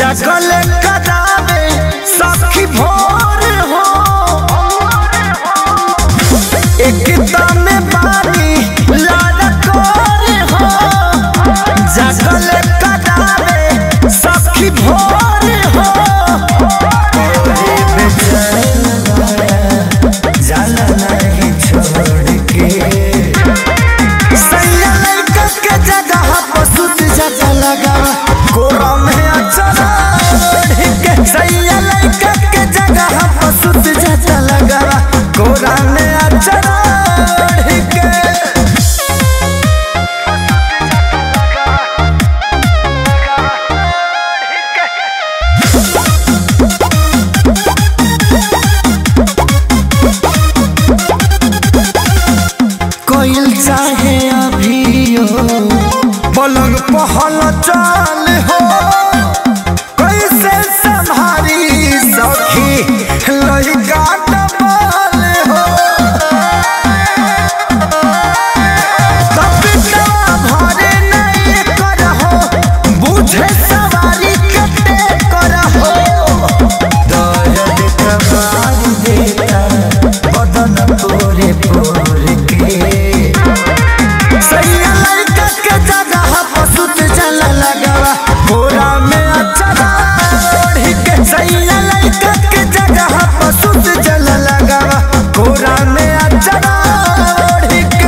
जगल करावे सखी भोर हो एकदम पानी लाल कोर हो जगल करावे सखी भोर हो तोरे बेचैन माया जाला नहीं छोड़ के सैया लड़का के जगह पर सुत जाता लगा कोरा में अचरा के सैया लड़का के जगह पर सुत जाता लगा कोरा में अचरा के कोयल चाहे अभियो पलंग पहल चाल हो कैसे संभारी सखी लड़का डबल हो तबियतवा भरे नहीं करहो बुझे सवारी कते करहो दर्द कबार देता बदन पूरे पूरे के सैया लड़का के जगह पर सुत जला लगावा बोरा में अचरा ओढ़ी के सैया लड़का के जगह पर सुत जला लगावा बोरा में अचरा ओढ़ी के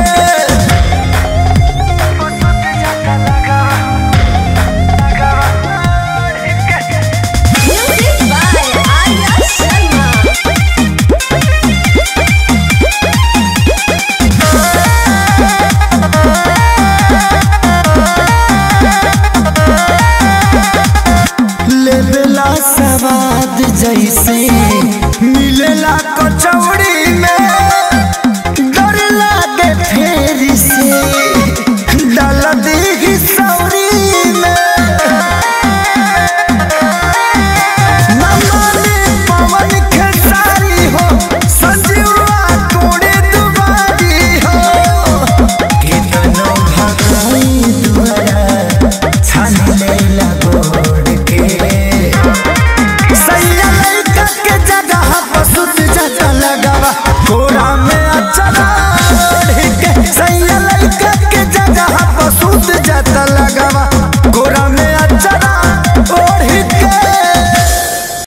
Music by Arya Sharma. लेबेला सवाद जैसे मिलेला कचौड़ी में डर लागे फेर से डाल दी सौरी में नमाने पवन खेसारी हो संजीवा कोड़े दुबारी हो कितनो भगाई दुआरा छान लेला गोड़ के सैया लड़का के जगह पर सुत जाता लगावा कोरा में अचरा ओढ़ के सैया लड़का के जगह पर सुत जाता लगावा